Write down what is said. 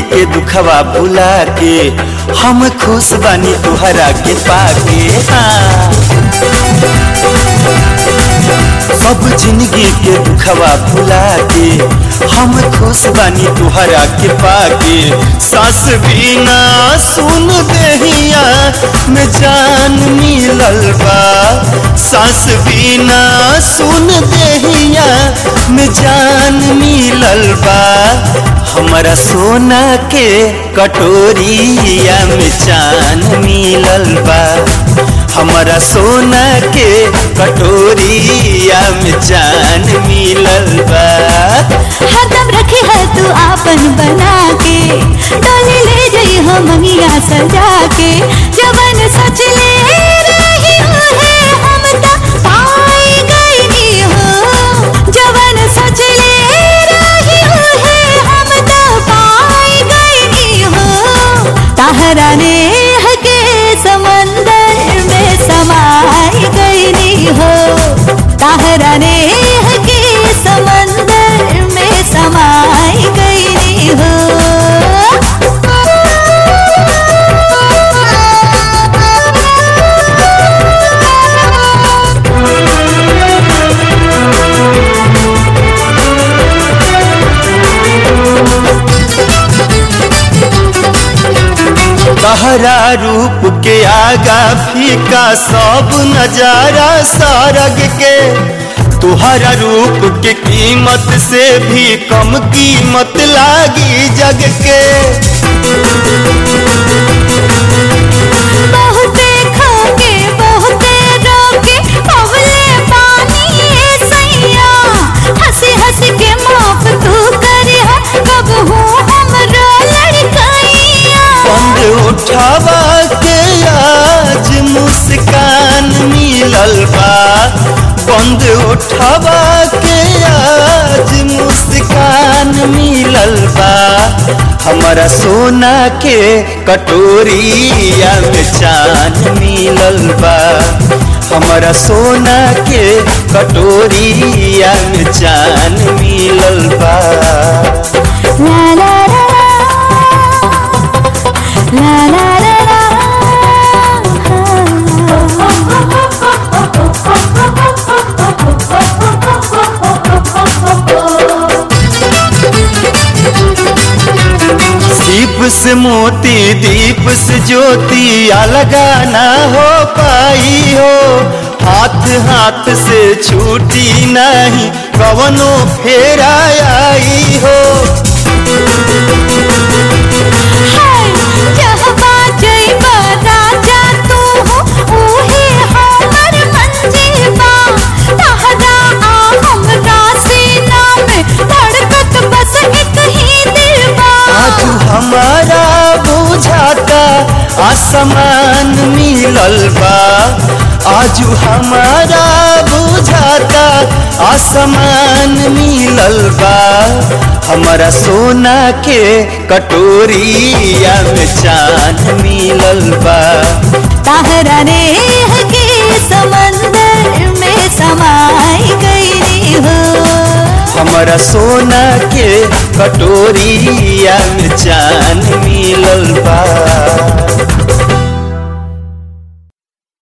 के दुखवा भुला के हम खुश बानी तुहरा के पाके हाँ सब जिंदगी के दुखवा भुला के हम खुश बानी तुहरा के पाके सास बिना सुन देहिया में जान मिलल बा सास बिना सुन देहिया में जान मिलल बा हमारा सोना के कटोरिया में चान मिलल बा हमारा सोना के कटोरिया में जान मिलल बा हरदम रखी है तू आपन बना के डोली ले जई हो मंगिया सजा के जवन सच ले रही है हम त पाई गई हो जवन सच ले रही है हम त पाई गई हो ताहरा ने के समंदर में समाई गई हो ताहरा ने के समंदर में समाई गई हो तहरा रूप के आगा फीका सब नजारा सारग के तुहरा रूप के कीमत से भी कम कीमत लागी जग के बहुते खाके बहुते रोके अवले पानी ए सैया हंसी हंसी के माफ तू करिया कब हूँ हमरो लड़कैया बंद उठावा के आज मुस्कान मिलल बा बंद उठावा के आज मुस्कान मिलल बा हमारा सोना के कटोरिया में चान मिलल बा हमारा सोना के कटोरिया में चान मिलल बा ला ला ला ला ला ला दीप से मोती दीप से ज्योति अलगा ना हो पाई हो हाथ हाथ से छूटी नहीं कवनो फेरा आई हो हाय जहबा जइबा राजा तू हो ओहे हमर मंजीबा तहरा आ हमरा सीना में धड़कत बस एक ही दिल बा आज हमारा बुझाता आसमान मिलल बा आज हमारा बुझाता आसमान मिलल बा हमारा सोना के कटोरिया में चांद मिलल बा तहरा ने के समंदर में समाई गई हो हमारा सोना के कटोरिया में चांद